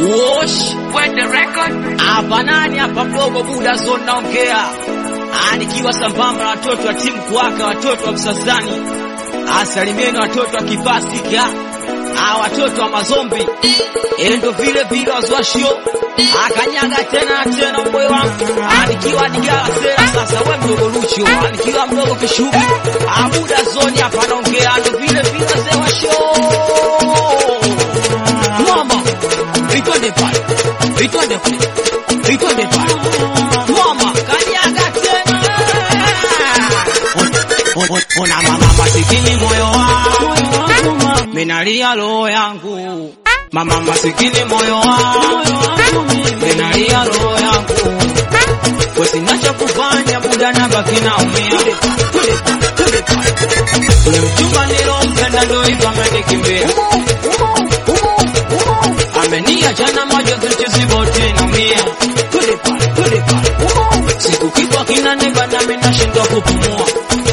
Wosh, Wende record. Hapa nani hapa mdogo muda zone naongea. Ah, nikiwa sambamba na watoto wa timu kuwaka watoto wa Msasani. Asalimieni watoto wa Kipasika. Ah, watoto wa mazombi. Ile ndo vile vile wazwashio. Akanyaga tena na tena mboyo wangu. Ah, nikiwa digala sera sasa wewe mdogo Lucho. Ah, nikiwa mdogo kishubi. Ah, muda zone hapa naongea ndo vile vile wazee wa show. Mama, itwende pale, itwende kule, itwende pale. Mama, kanyaga tena. Ona mama masikini moyo wangu, minalia roho yangu. Mama masikini moyo wangu, minalia roho yangu. Kwa sina cha kufanya, muda nabaki naumia. Ule mchumba nilompenda ndo hivyo amenikimbia ameniachana machozi mchiziboti naumia Twende pale, twende pale. siku kifo kinaniba nami nashindwa kupumua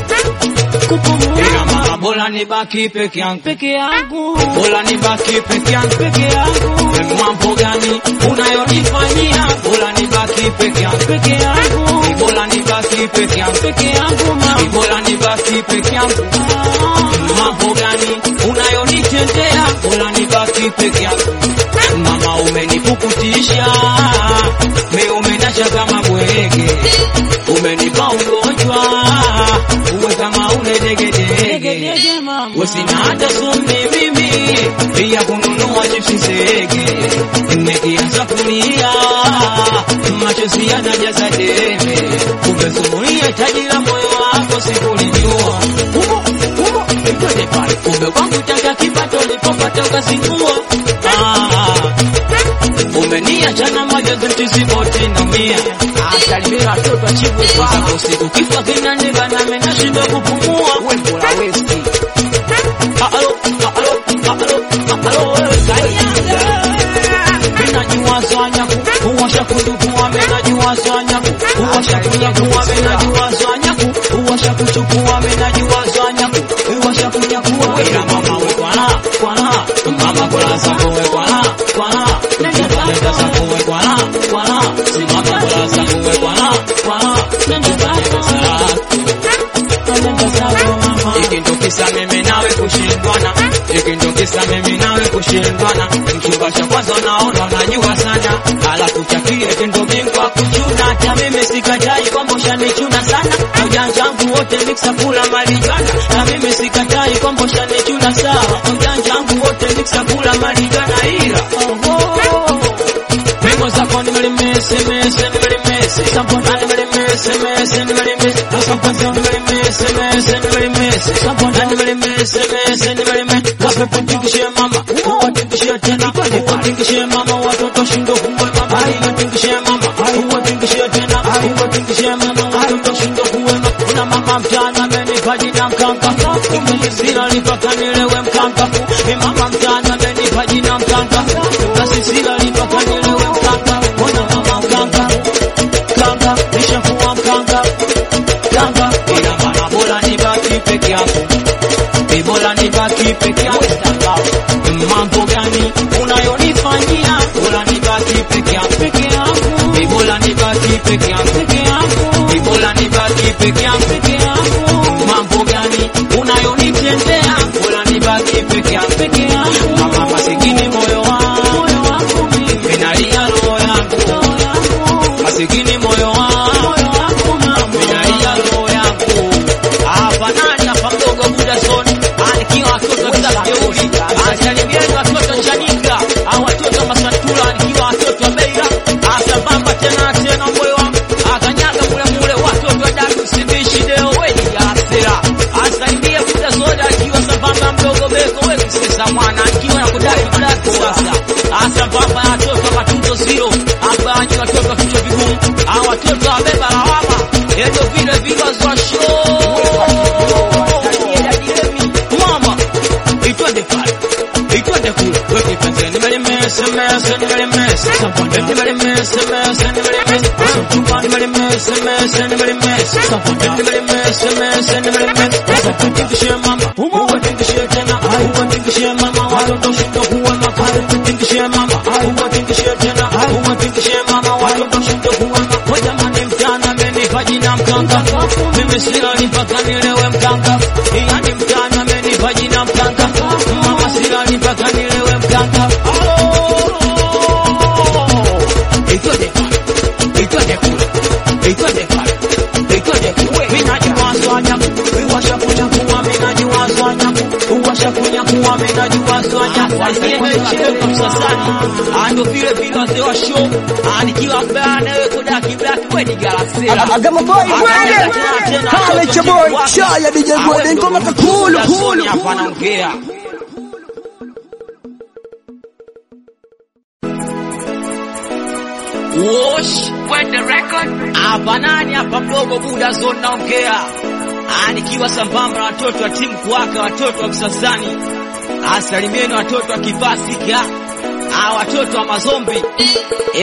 ila mama bora nibaki peke yangu peke yangu bora nibaki peke yangu peke yangu mambo gani unayonifanyia bora nibaki peke yangu peke yangu bora nibaki peke yangu peke yangu mama bora nibaki peke yangu mambo gani unayonitendea bora nibaki peke yangu mama umenipukutisha me umenasha kama bwege umenipa ugonjwa uwe kama une degedege dege mama Usina hata sumi mimi pia kununua chipsi zege nikianza kulia machozi yanajaza debe umesumulia taji la moyo wako sikulijua Twende pale kumbe kwangu taka kipato ulipopata ukazingua ah, umeniachana majozi mtisiboti na mia asalimia watoto achibwe kwa usiku kifua kinaniba nami nashindwa kupumua wembo la westi Alo, alo, alo, alo, kanyaga. Minajua zanyaku, uwasha kudukua, minajua zanyaku, uwasha kunyakua, minajua zanyaku, uwasha kuchukua, minajua zanyaku, uwasha kunyakua. Ila mama we kwana, kwana, mama kola zako we kwana, kwana, nenda zako we kwana, kwana, simama kola zako we kwana, kwana, nenda zako nenda zako mama Hiki ndo kisa mimi nawe kushindwana, hiki ndo kisa mimi nawe kushindwana. Mchumba cha kwanza naona unajua sana, alafu cha pili eti ndo bingwa kuchuna. Hata mimi sikatai kwamba ushanichuna sana, na ujanja wangu wote miksa kula malijana, na mimi sikatai kwamba ushanichuna sawa, na ujanja wangu wote miksa kula malijana, ila Mimo zako nimelimesi, mesi, nimelimesi. Sampona nimelimesi, mesi, nimelimesi. Sampona nimelimesi, mesi, nimelimesi. Sampona nimelimesi, mesi, nimelimesi. Mapepe tingishie mama, uwatingishie tena. Uwatingishie mama, watoto shindo kuwe mama. Uwatingishie mama, uwatingishie tena. Uwatingishie mama, watoto shindo kuwe mama. Kuna mama mtana amenipa jina mkanka. Sina nipaka nilewe mkanka. Ni mama mtana amenipa jina mkanka. Basi sina nipaka nilewe mkanka. Ona mama mkanka. Mkanka, nishakuwa mkanka. Mkanka, ila mama bora nibaki peke yako. Ni bora nibaki peke yako. Mambo gani unayonifanyia? Bora nibaki peke yako. peke yangu Ni bora nibaki peke yako. peke yangu Ni bora nibaki peke yako. peke yangu Mambo gani unayonitendea? Bora nibaki peke yako. peke yangu Mama masikini moyo wangu, moyo wangu mimi minalia roho yangu. roho yangu Masikini moyo wangu, moyo wangu mama minalia roho yangu. Hapa nani hapa mdogo muda zone, anikiwa watoto kila jeuri, asalimieni watoto Chanika, au watoto Masantula, nikiwa watoto wa Beira, asambamba tena na tena moyo wangu, akanyaga mule mule watoto wa WCB Shideo weni ya asira, asalimie muda zone, akiwa sambamba mdogo Beko wewe sasa mwana, akiwa na kudai mdako sasa, asambamba na watoto matunzo zero, hapa ni watoto vichwa vigumu, au watoto wabeba lawama, ndio vile vile za show mama itwende pale itwende kule weke penzeni nimelimese mese nimelimese saponde nimelimese mese nimelimese chumba nimelimese mese nimelimese saponde nimelimese mese nimelimese saponde tingishie mama uwe tingishie tena uwe tingishie mama watoto shindo kuwe makare tingishie mama uwe tingishie mimi silali mpaka nilewe mkanga yani mtani amenipa jina mkanga mama silali mpaka nilewe mkanga Itode pale, itode kule, itode pale, itode kule. Mimi najua swanya, uwasha kunyakuwa, mimi najua swanya, uwasha kunyakuwa, mimi najua swanya. Asiye mecheo kwa msasani, ando vile vile wazee wa show, anikiwa bana wewe kodaki black wewe ni galaxy. Agama boy kwende. Kale cha boy chaya DJ Gwede ngoma kakulu kulu. Hapa naongea. Wosh, when the record. Hapa nani hapa mdogo buda zone naongea. Ah, nikiwa sambamba na watoto wa timu kuwaka watoto wa Msasani. Asalimieni watoto wa Kipasika. Ah, watoto wa Mazombi.